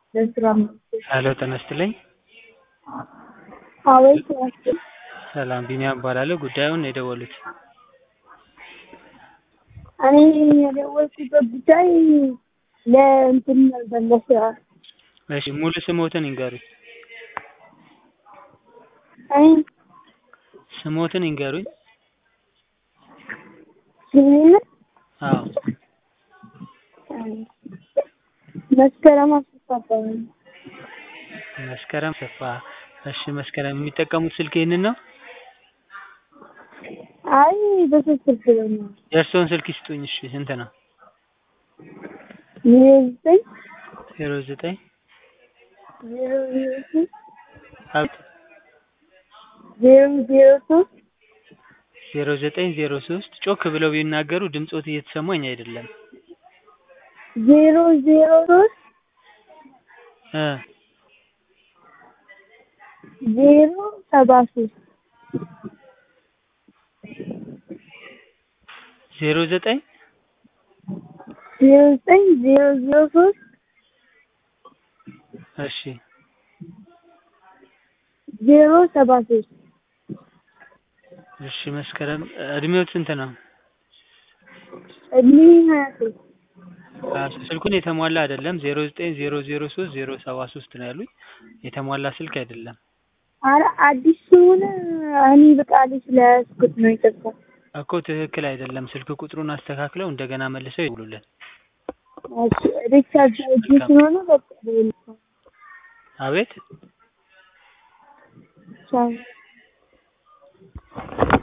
ለስራ ሄሎ ጤና ይስጥልኝ። አቤት ናቸው። ሰላም ቢኒያም እባላለሁ። ጉዳዩን ነው የደወሉት? እኔ የደወልኩበት ጉዳይ ለእንትን ነበር ለስራ እሺ ሙሉ ስሞትን ይንገሩኝ። እኔ ስሞትን ይንገሩኝ። ስሜን አዎ መስከረም አስፋ እባላለሁ። መስከረም ሰፋ። እሺ መስከረም የሚጠቀሙት ስልክ ይህንን ነው? አይ በሶስት ስልክ ነው የእርስዎን ስልክ ይስጡኝ። እሺ ስንት ነው? ዜሮ ዘጠኝ ዜሮ ዘጠኝ ዜሮ ዜሮ ሶስት አቤት ዜሮ ዜሮ ሶስት ዜሮ ዘጠኝ ዜሮ ሶስት ጮክ ብለው ቢናገሩ ድምጾት እየተሰማኝ አይደለም። ዜሮ ዜሮ ሶስት እ ዜሮ ሰባ ሶስት ዜሮ ዘጠኝ ዜሮ ዘጠኝ ዜሮ ዜሮ ሶስት እሺ ዜሮ ሰባ ሶስት እሺ መስከረም እድሜዎት ስንት ነው? እድሜ ሀያ ሶስት ሀያ ሶስት ስልኩን የተሟላ አይደለም። ዜሮ ዘጠኝ ዜሮ ዜሮ ሶስት ዜሮ ሰባ ሶስት ነው ያሉኝ። የተሟላ ስልክ አይደለም። አረ አዲስ ስለሆነ እኔ በቃሌ ስለያዝኩት ነው የጠፋው። እኮ ትክክል አይደለም። ስልክ ቁጥሩን አስተካክለው እንደገና መልሰው ይደውሉልን። እሺ ሪቻርጅ አድርጌ ስለሆነ በቃ ደውልልኝ። አቤት ቻው